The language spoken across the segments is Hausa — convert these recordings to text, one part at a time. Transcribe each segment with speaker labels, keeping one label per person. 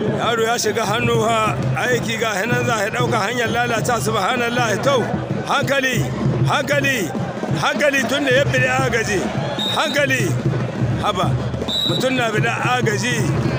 Speaker 1: yaro ya shiga hannu ha aiki ga hinan za a ɗauka hanyar lalata subhanallah to hankali hankali hankali tun da ya fi agaji hankali haba mutum na bi agaji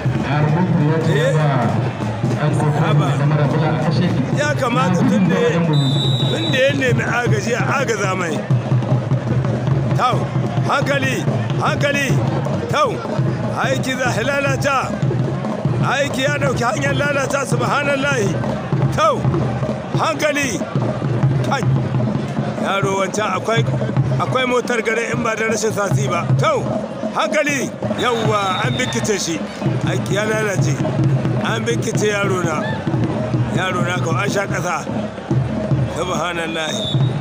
Speaker 1: haba ya kamata tun da ya nemi agaji a agaza mai tau hankali hankali tau aiki za a lalata aiki ya dauki hanyar lalata subhanallahi tau hankali kai yaro wancan akwai akwai motar gare in ba da rashin sasi ba tau hankali yawwa an bikice shi aiki ya lalace an bikice yaro na yaro na kawai an sha kasa subhanallahi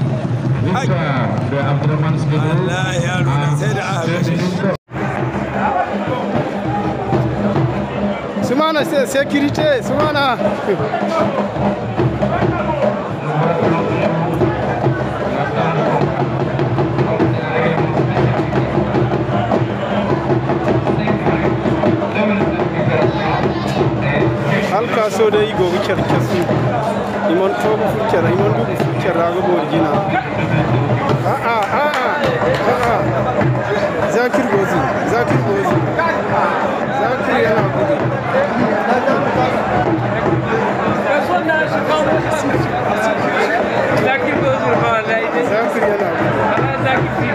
Speaker 1: Allah yaro na sai da aka kashe
Speaker 2: Sumana sécurité, Sumana. halka so da yi gobe kyarkyasu iman tobu fukyar iman dubu fukyar raga borgina a'a a'a a'a zakir gozi zakir gozi zakir yana gudu zakir yana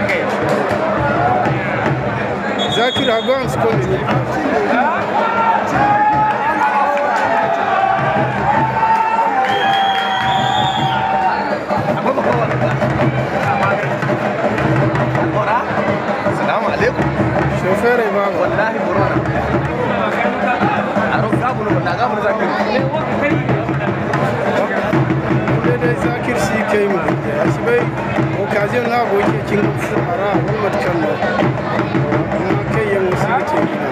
Speaker 2: gudu zakir agons komi
Speaker 3: Salamu alaikum.
Speaker 2: Shofere ba
Speaker 3: Wallahi corona. Aro gabu no na gabu zakir.
Speaker 2: dai zakir shi kai mu a shi bai occasion na goke kin fara Muhammad Kallo amma kai yan musu ce gina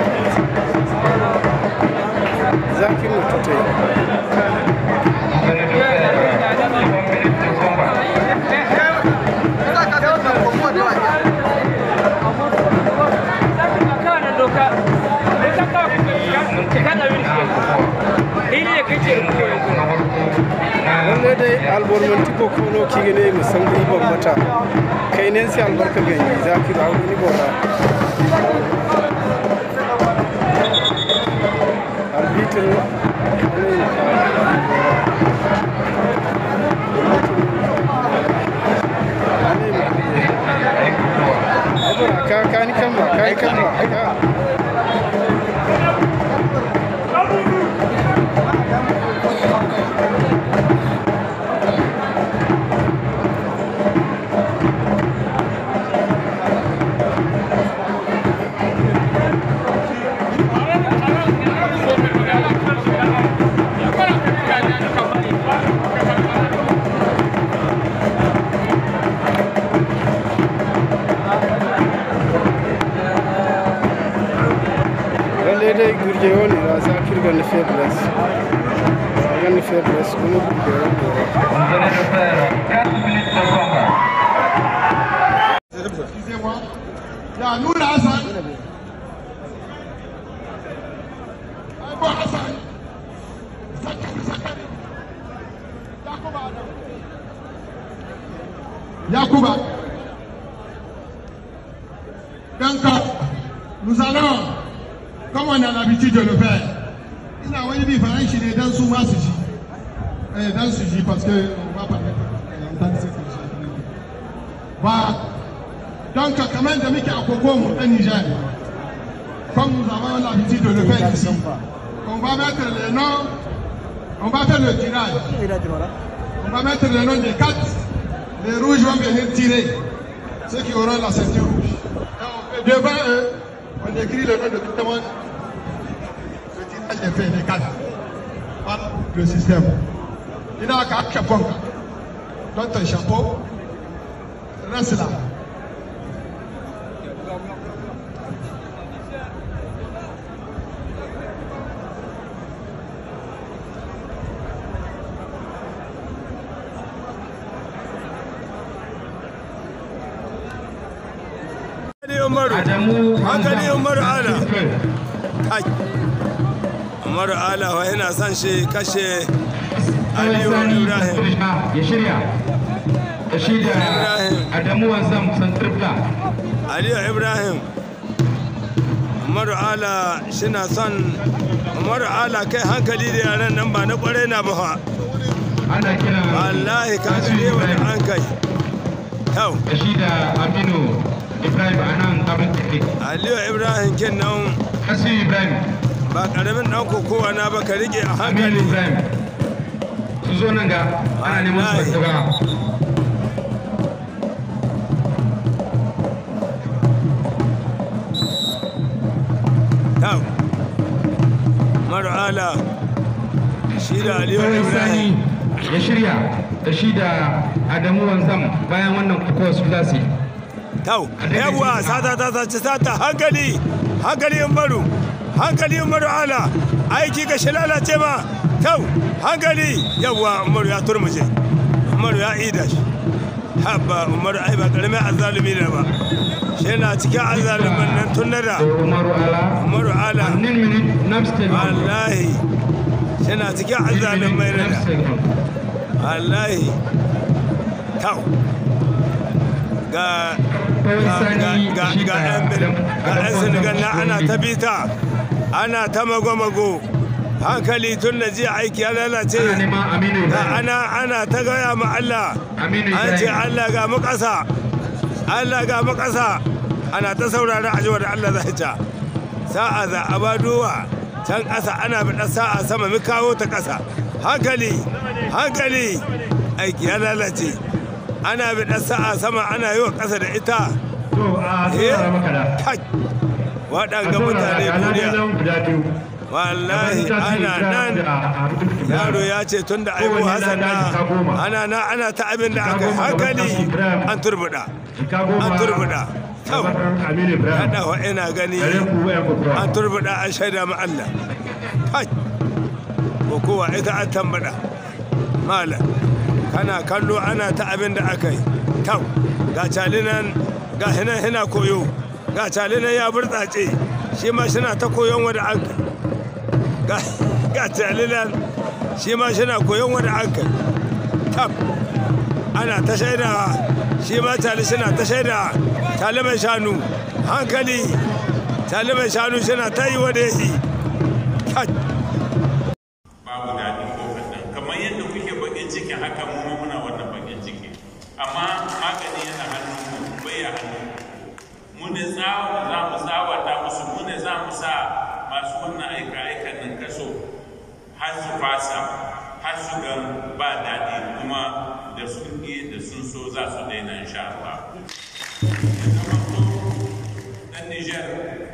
Speaker 2: zakir mu tutai wanda dai albormanti ko kono kigene musamman ibon mata kai ne sai albarka gani zakir a wani bora arbitr ka ka ni kan ba ka kan ba ka lalle dai gurje woni ra zakir gan faiblesse gan faiblesse kuma gurje woni
Speaker 4: Excusez-moi. Ya nuna Hassan. Aibo Hassan. Zakari, Zakari. Yakuba Adam. Yakuba. Donc, nous allons, comme on a l'habitude de le faire, ina wani bi faran shi ne dan su ma su ji. Eh, dan su ji parce que on va parler en tant que secrétaire. Ba Donc, quand même, de Mickey Akokomo, un Niger, comme nous avons l'habitude de le faire ici, on va mettre les noms, on va faire le tirage. On va mettre les noms des quatre. Les rouges vont venir tirer ceux qui auront la ceinture rouge. Et on fait devant eux, on écrit le nom de tout le monde. Le tirage est fait, les quatre. Voilà le système. Il n'a qu'à chapeau. Donne ton chapeau. Reste là.
Speaker 1: hankali umaru hankali umaru ana kai umaru ala wa yana son shi kashe aliyu
Speaker 5: Sani
Speaker 1: ibrahim
Speaker 5: ya shirya da shi da
Speaker 1: Ibrahim.
Speaker 5: Adamu Wanzam Santrifla
Speaker 1: aliyu ibrahim umaru ala shina son umaru ala kai hankali da yaran nan ba na kwarai na ba fa.
Speaker 5: ana kira
Speaker 1: wallahi ka shirye wani an kai yau
Speaker 5: da shi da Aminu Ibrahim Anan Abin Tafi
Speaker 1: aliyu ibrahim kin nan
Speaker 5: Kasu Ibrahim
Speaker 1: ba karamin dan kokowa na ba ka rike a
Speaker 5: Aminu
Speaker 1: hankali
Speaker 5: Ibrahim su zo nan ga ana neman su
Speaker 1: Wallahi.
Speaker 5: gaba
Speaker 1: yau umaru ala shi da aliyu
Speaker 5: Kawai Sani
Speaker 1: ibrahim
Speaker 5: ya shirya da shi da Adamu Wanzam bayan wannan kuka su za su yi
Speaker 1: Tau, yawwa sata ta sace sata hankali, hankali in baru, hankali in baru ala, aiki ga shi lalace ma, tau, hankali, yawwa Umaru ya turmuje, Umaru ya ida shi. Habba Umaru ai ba karamin azzalumi ne ba. Shi na cikin azzaluman nan tun da da
Speaker 5: Umaru Ala
Speaker 1: Umaru ala,
Speaker 5: Nin minute Namstel
Speaker 1: wallahi, shi na cikin azzalumai ne da. Wallahi, tau. Ga ga ga ga yan bin- ga yan senegal na ana ta bita ana ta mago-mago hankali tun da jiya aiki ya lalace
Speaker 5: ana neman Aminu
Speaker 1: ga
Speaker 5: Ibrahim
Speaker 1: ana ana ta gaya ma Allah
Speaker 5: Aminu
Speaker 1: an ce
Speaker 5: Ibrahim
Speaker 1: Allah ga mu ƙasa Allah ga mu ƙasa ana ta saurara a jiwa da Allah zai ta sa'a za a badowa can ƙasa ana biɗa sa'a sama mu kawo ta ƙasa hankali hankali aiki ya lalace ana biɗa sa'a sama ana yi wa ƙasa da ita
Speaker 5: to a
Speaker 1: Eh,
Speaker 5: saurara maka da
Speaker 1: kai waɗanga mutane duniya
Speaker 5: guda biyu
Speaker 1: wallahi ana nan yaro ya ce tun da aiko hasan na ana na ana ta abin da aka yi hankali an turbuɗa an turbuɗa kyau haɗa wa ina gani an turbuɗa an shaida ma Allah kai ko kowa ita an tambaɗa malam kana kallo ana ta abin da aka yi kyau ga calinan ga hinan hina koyo ga calinan ya burtsace shi ma shina ta koyon wada an kai ga ga calinan shi ma shina koyon wada an kai tab ana ta shaidawa shi ma cali shina ta shaidawa cali mai shanu hankali cali mai shanu shina ta yi wada yi kai
Speaker 6: babu daɗi ko kaɗan kamar yadda kuke bakin ciki haka mu ma muna wannan bakin ciki amma magani yana hannun mu bai ya hannun mu ne tsawa za mu tsawata musu mu ne za mu sa masu wannan aika aikan nan kaso har su fasa har su ga ba daɗi kuma da sun ƙi da sun so za su daina insha Allah. Ya zama to ɗan Nijar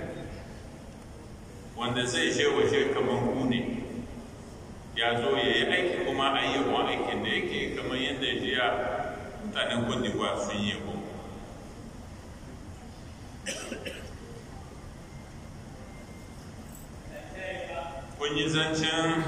Speaker 6: wanda zai je waje kamar ku ne ya zo ya yi aiki kuma a yi yawan aikin da yake kamar yadda jiya mutanen kwandiwa sun yi yabo kun yi zancen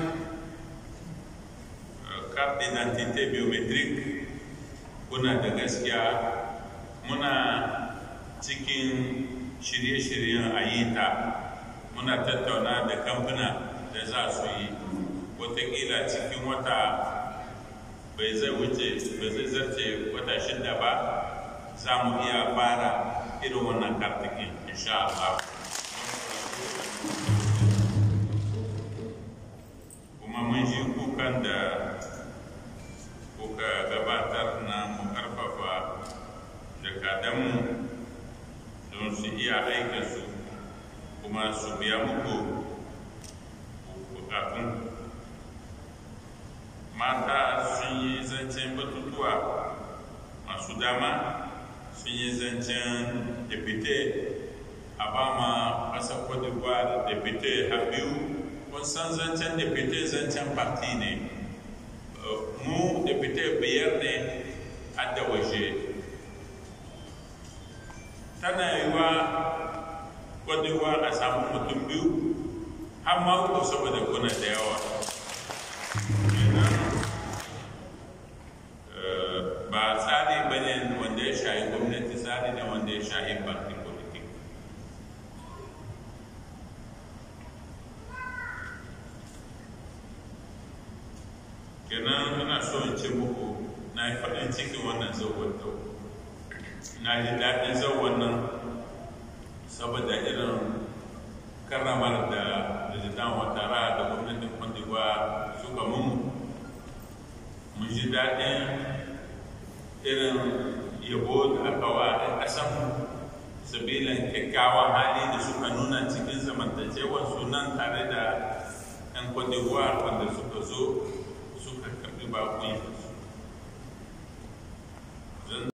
Speaker 6: carte d'identité biometric kuna da gaskiya muna cikin shirye-shiryen a yi ta muna tattauna da kamfuna da za su yi watakila cikin wata bai zai wuce bai zai zarce wata shida ba za mu iya fara irin wannan kartikin insha Allah kuma mun ji kukan da kuka gabatar na mu karfafa jakadanmu don su iya aikinsu kuma su biya muku bukatun mata sun yi zancen batutuwa masu dama sun yi zancen depute a ba ma ƙasar cote d'ivoire depute habiu kun san zancen depute zancen parti ne mu depute biyar ne a da waje tana yiwa cote d'ivoire a samu mutum biyu har ma uku saboda kuna da yawa ba tsari ba ne wanda ya shahi gwamnati tsari ne wanda ya shahi party politik kenan ina so in ce muku na yi faɗin cikin wannan zauwar da na ji daɗin zauwar nan saboda irin karramar da president watara da gwamnatin kwandigwa suka mun mun ji daɗin irin yabo da aka wa a ƙasanmu sabilin kyakkyawan hali da suka nuna cikin zamantakewar sunan tare da 'yan kwandigwa wanda suka zo suka karɓi bakunsu